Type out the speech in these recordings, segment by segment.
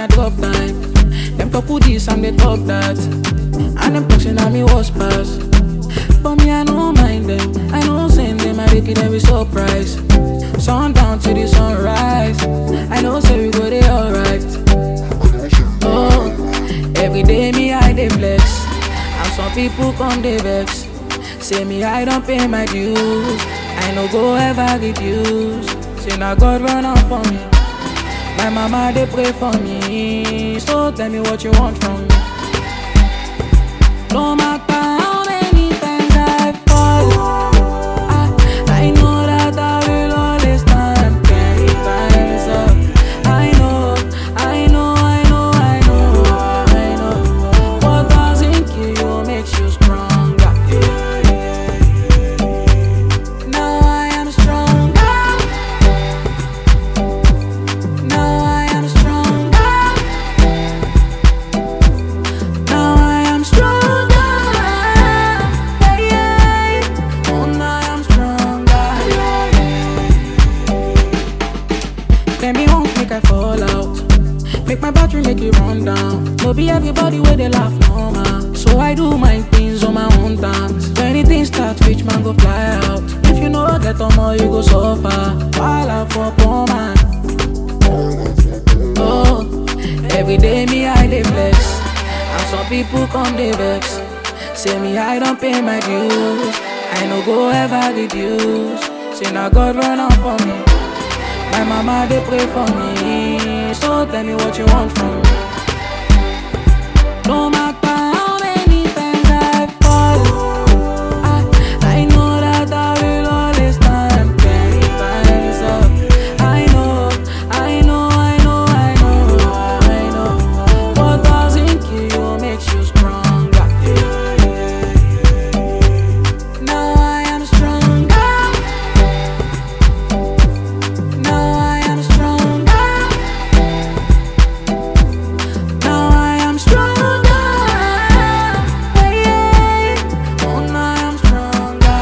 I drop time. Them talk who this and they talk that. And them talking at me was pass. But me, I don't mind them. I know send them, I make it every surprise. Sundown to the sunrise. I know say we go there alright. Oh, every day me I dey flex, and some people come dey vex. Say me I don't pay my dues, I no go ever reduce. Say na God run am for me, my mama dey pray for me. So tell me what you want from me. No matter how many times I fall, I, I know that I will always stand ten times up. I know, I know, I know, I know, I know. What doesn't kill you makes you stronger. Now I am stronger. Now I am stronger. Now I am stronger. Yeah, yeah. Oh, now I am stronger. Tell me won't make I fall out. Make my battery make it run down. No be everybody where they laugh no man. So I do my things on my own terms. When anything start, which man go fly out. If you know get on more, you go suffer. While I for poor man. Oh, every day me I dey flex, and some people come dey vex. Say me I don't pay my dues, I no go ever reduce. Say na God run am for me, my mama dey pray for me. So tell me what you want from me. No matter how many times I fall, I, I know that I will always stand ten times up. I know, I know, I know, I know, I know. What doesn't kill you makes you stronger. Now I am stronger. Now I am stronger. Now I am stronger. Yeah, yeah. Oh, now I am stronger.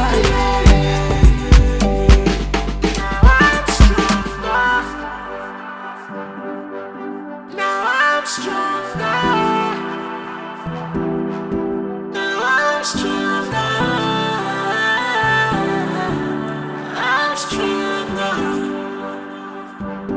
Now I'm stronger. Now I'm stronger. Now I'm stronger. I'm stronger.